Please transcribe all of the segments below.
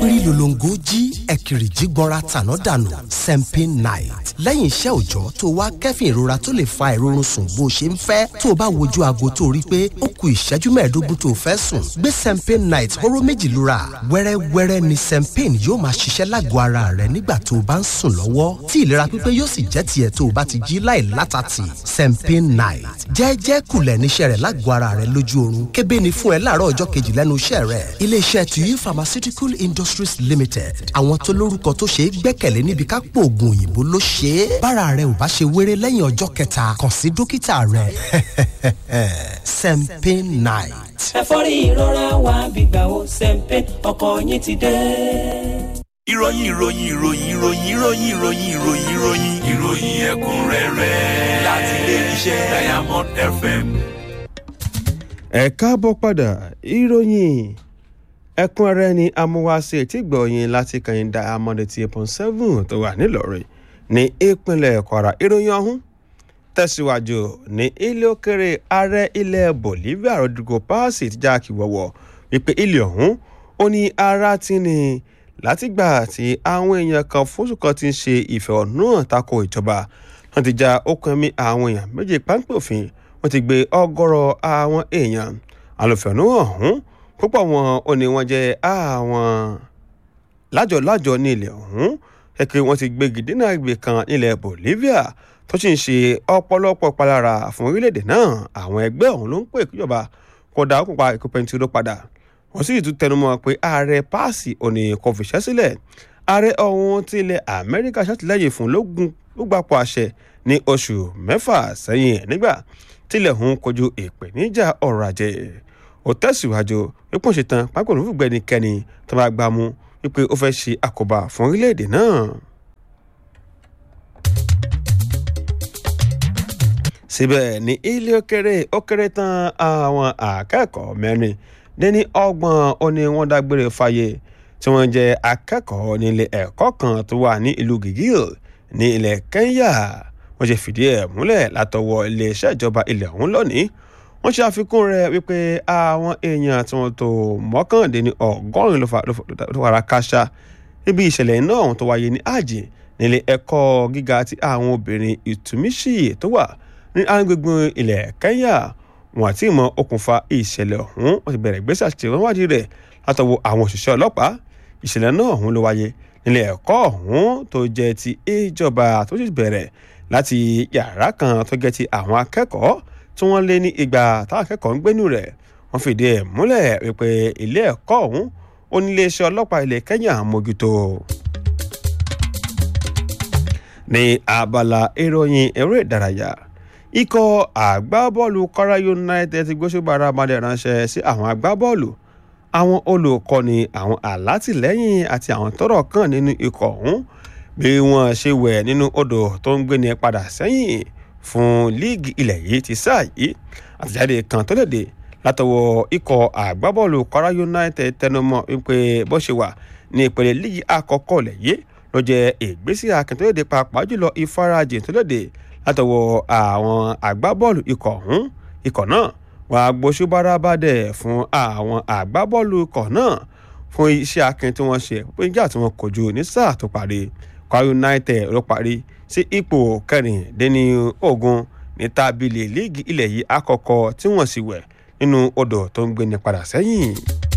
rí lolongo jí ẹ̀kìrì jí gbọ́nra tàná dànù sempin night lẹ́yìn iṣẹ́ òòjọ́ tó wá kẹ́fìn ìrora tó lè fa ìrorun sùn bó ṣe ń fẹ́ tó o bá wojú aago tó rí pé ó ku ìṣẹ́jú mẹ́ẹ̀ẹ́dógún tó o fẹ́ sùn gbé sempin night hóró méjì lura wẹ́rẹ́wẹ́rẹ́ ni sempin yóò máa ṣiṣẹ́ lágọ̀ọ́ ara rẹ nígbà tó o bá ń sùn lọ́wọ́ tí ìlera pípé yóò sì jẹ́ tiẹ̀ tó o bá ti jí láì látàtì sempin night jẹ́ẹ́jẹ́ kulẹ̀ níṣẹ́ rẹ̀ lágọ̀ọ́ ara rẹ lójú oorun kébé ni fún ẹ láàárọ̀ ọjọ́ kejì lẹ́nu iṣẹ́ rẹ̀ iléeṣẹ́ tuyi pharmaceutical industries limited àwọn tó lórúkọ tó ṣe é gbẹ́kẹ̀lé níbi ká pò oògùn òyìnbó ló ṣe é bára rẹ ò bá ṣe wéré lẹ́yìn ọjọ́ kẹta kàn sí dókítà rẹ sempin night. ẹ̀fọ́rí ìrora wa gbígbà ó sẹ́ńpẹ́ ọkọ̀ yín ti dé. ìròyìn ìròyìn ìròyìn ìròyìn ìròyìn ìròyìn ìròyìn ìròyìn ìròyìn ẹ̀kúnrẹ́rẹ́ láti ilé iṣẹ́ diamond fm. ẹ káàbọ̀ padà ìròyìn ẹ̀kúnrẹ́rẹ́ ni amúwáṣe tí gbọ̀yìn láti kàn diamond eighty eight point seven tó wà nílọrin ní ìpínlẹ̀ kwara ìròyìn ọ̀hún tẹ̀síwájú ní ilé òkèrè ààrẹ ilẹ̀ bolivia rodrigo paz ti já kíwọ́wọ́ wípé ilé ọ̀hún ó ní ara ti ní látìgbà tí àwọn èèyàn kan fóṣù kan ti ń ṣe ìfẹ̀hónúhàn tako ìjọba wọn ti já okùn ẹ̀mí àwọn èèyàn méjì páńpẹ́ òfin wọn ti gbé ọgọ́rọ̀ àwọn èèyàn àlòfẹ̀hónúhàn ọ̀hún púpọ̀ wọn ò ní wọ́n jẹ́ àwọn lájọ̀lájọ̀ ní ilẹ̀ ọ̀hún kẹ́kẹ́ wọ́n ti gbégi dínà ìgbè kan nílẹ̀ bolivia tó sì ń ṣe ọ̀pọ̀lọpọ̀ palára fún orílẹ̀-èdè náà àwọn ẹgbẹ́ ọ̀hún ló ń pè kíjọba kó dá òkùnpa ìkó pẹntiró padà wọ́n sì tún tẹnumọ́ pé ààrẹ páàsì òní kò fìṣẹ́ sílẹ̀ ààrẹ ọ̀hún ti ilẹ̀ amẹ́ríkà ṣàtìlẹ́yìn fún lógún ló gbapò àṣẹ ní oṣù mẹ́fà sẹ́yìn nígbà tílẹ̀ ọ̀hún kojú ìpèníjà ọrọ̀ ajé ó tẹ̀síwájú wípé ó ṣetán pápẹ́ òun fúgbẹ́ ẹnikẹ́ni tó bá gbá mú wípé ó fẹ́ ṣe àkóbá fún orílẹ̀-èdè náà. síbẹ̀ ní ilé òkèrè ó kéré tán àwọn akẹ́kọ̀ọ́ mẹ́rin dẹ́ni ọgbọ̀n ó ní wọ́n dágbére fáyé tí wọ́n jẹ́ akẹ́kọ̀ọ́ nílé ẹ̀kọ́ kan tó wà ní ìlú gigil ní ilẹ̀ kenya wọ́n ṣe fìdí ẹ̀ múlẹ̀ látọwọ́ iléeṣẹ́ ìjọba ilẹ̀ ọ̀hún lónìí wọ́n ṣe àfikún rẹ̀ wípé àwọn èèyàn tí wọ́n tó mọ́kàndínní ọgọ́rin ló fara káṣá níbi ìṣẹ̀lẹ̀ iná ọ̀hún tó wáyé ní àjì nílé ẹ̀kọ́ gíga ti àwọn obìnrin ìtúmíṣì tó wà ní agbègbè ilẹ̀ kenya wọn àti ìmọ̀ okùnfà ìṣẹ̀lẹ̀ ọ̀hún wọ́n ti bẹ̀rẹ̀ ìgbésẹ̀ àti ìwádìí rẹ̀ látọwọ́ àwọn òṣìṣẹ́ ọlọ́pàá ìṣẹ̀lẹ̀ náà ọ̀hún ló wáyé nílé ẹ̀kọ́ ọ̀hún tó jẹ́ ti ìjọba tó sì bẹ̀rẹ̀ láti yàrá kan tó jẹ́ ti àwọn akẹ́kọ̀ọ́ tí wọ́n lé ní igba táwọn akẹ́kọ̀ọ́ ń gbénú rẹ̀ wọ́n fìdí ẹ̀ múlẹ̀ wípé ilé ẹ̀kọ́ ọ̀hún ó ní iléeṣẹ́ ọlọ́pàá ilẹ̀ kenya mójútó. ní abala ìròyìn eré ìdárayá ikọ̀ àgbábọ́ọ̀lù kwara united ti gbóṣùbàrà amadé ránṣẹ́ sí àwọn agbábọ́ọ̀lù àwọn olùkọ́ni àwọn alátìlẹ́yìn àti àwọn tọ́rọ̀ kàn nínú ikọ̀ ọ̀hún bí wọ́n ṣe wẹ̀ nínú odò tó ń gbéni padà sẹ́yìn fún líìgì ilẹ̀ yìí ti sáà yìí àtẹ̀jáde kan tó léde látọwọ́ ikọ̀ àgbábọ́ọ̀lù kwara united tẹnumọ́ wípé bó ṣe wà ní ìpele líìgì àkọ́kọ́ ilẹ̀ yìí ló jẹ́ ìgbésí akin tó léde pàápàá jùlọ ìfarajìn tó léde látọwọ́ àwọn àgbábọ́ọ̀lù ikọ̀ ọ̀hún ikọ̀ náà wàá gbóṣùbára bàdẹ̀ fún àwọn àgbábọ́ọ̀lù ikọ̀ náà fún iṣẹ́ akin tí wọ́n ṣe pé níjà tí wọ́n kojú ní sáà tó parí kwara united ló parí sí ipò kẹrìndínní ogun ní tábìlì líìgì ilẹ̀ yìí àkọ́kọ́ tí wọ́n sì wẹ̀ nínú odò tó ń gbéni padà sẹ́yìn.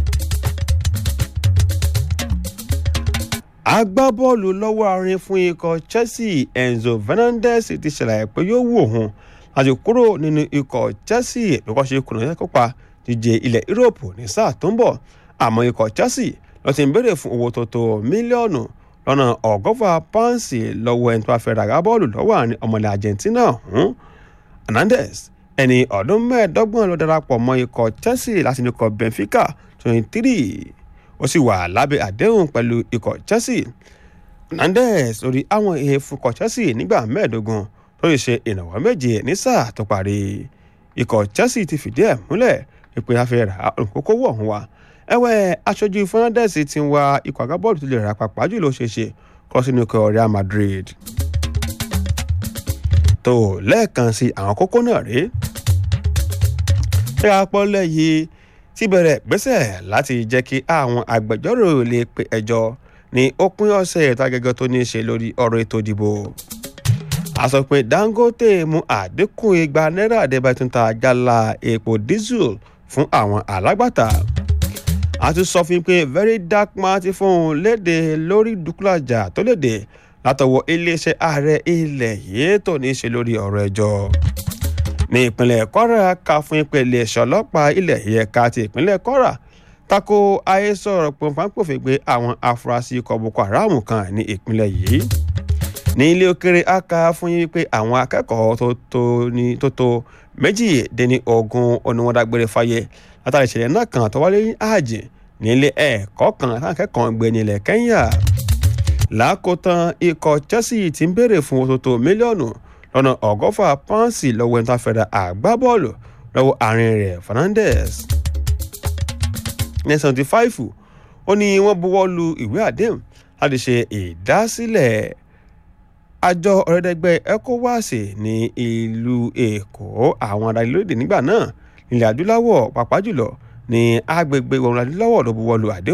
agbábọ́ọ̀lù lọ́wọ́ àárín fún ikọ̀ chelsea enzo fernandez ti ṣàlàyé pé yóò wù òun láti kúrò nínú ikọ̀ chelsea bí wọ́n ṣe kùnà yẹn kópa díje ilẹ̀ europe ní sáà tó ń bọ̀ àmọ́ ikọ̀ chelsea ló ti ń béèrè fún owó tó tó mílíọ̀nù lọ́nà ọgọ́fà pọ́ǹsì lọ́wọ́ ẹni tó bá fẹ́ ra bọ́ọ̀lù lọ́wọ́ àárín ọmọlẹ̀ argentina ọ̀hún hernandez ẹni ọdún mẹ́ẹ̀ẹ́dọ́gbọ̀n ló darapọ̀ mọ́ ikọ̀ chelsea láti ní ikọ̀ benfica twenty three ó sì wà lábẹ́ àdéhùn pẹ̀lú ikọ̀ chelsea hernandez lórí àwọn èèfù ikọ̀ chelsea nígbà mẹ́ẹ̀ẹ́dógún tó lè ṣe ìrànwọ́ méje ní sáà tó parí ikọ̀ chelsea ti fìdí ẹ̀ múlẹ̀ pípé afẹ́ ra olùkókòwò ọ̀hún wa ẹ̀wẹ̀ aṣojú fernandez ti ń wa ikọ̀ agbábọ́ọ̀lù tó lè ra pàpà jùlọ ṣeéṣe kọ́ sínú ikọ̀ real madrid tó lẹ́ẹ̀kan sí àwọn kókó náà rèé ṣé apọ́lẹ̀ yìí ti bẹ̀rẹ̀ gbésẹ̀ láti jẹ́ kí àwọn agbẹjọ́rò lè pe ẹjọ́ ní òpin ọ̀sẹ̀ ètò agẹgẹ tó ní í ṣe lórí ọ̀rọ̀ ètò ìdìbò. a sọ pé dangote mú àdínkù igba náírà àdébẹ̀túntà jálá epo diesel fún àwọn alágbàtà. a tún sọ fún pé very dark man ti fún un léde lórí dúkúlàjà tó léde látọwọ́ iléeṣẹ́ ààrẹ ilẹ̀ yìí tó ní í ṣe lórí ọ̀rọ̀ ẹjọ́ ní ìpínlẹ̀ kwara ká fún ìpele ẹ̀ṣọ́ ọlọ́pàá ilẹ̀ yìí ẹ̀ka ti ìpínlẹ̀ kwara tako àhesọ̀rọ̀ pọnpánpọ̀fẹ́ gbé àwọn afurasí ikọ̀ boko haram kan ní ìpínlẹ̀ yìí ní ilé òkèrè aka fún yín pé àwọn akẹ́kọ̀ọ́ tó tó ní tó tó méjìdínní ogún oníwọ̀dàgbére fáyé látàrí ìṣẹ̀lẹ̀ náà kan tó wáyé ní àjẹ́ ní ilé ẹ̀kọ́ kan táwọn akẹ́kọ̀ọ́ ń gbé ní ilẹ̀ kẹ́ńyà lákòótán ikọ̀ chelsea ti ń béèrè fún owó tó tó mílíọ̀nù lọ́nà ọgọ́fà pọ́ǹsì lọ́wọ́ ẹni tó fẹ́ra àgbábọ́ọ̀lù lọ́wọ́ àárín rẹ̀ fernandez ní seventy five ó ní wọ́n buwọ́ lu ìwé àdéhùn láti ṣe ìdásílẹ̀ àjọ ọ̀rẹ́dẹ́gbẹ́ ecowas ní ìlú èkó àwọn adarí lóde nígbà náà nílẹ̀ adúláwọ̀ pàápàá jùlọ ní agbègbè ìwọ̀n adúláwọ̀ ló buwọ́ lu àdéhùn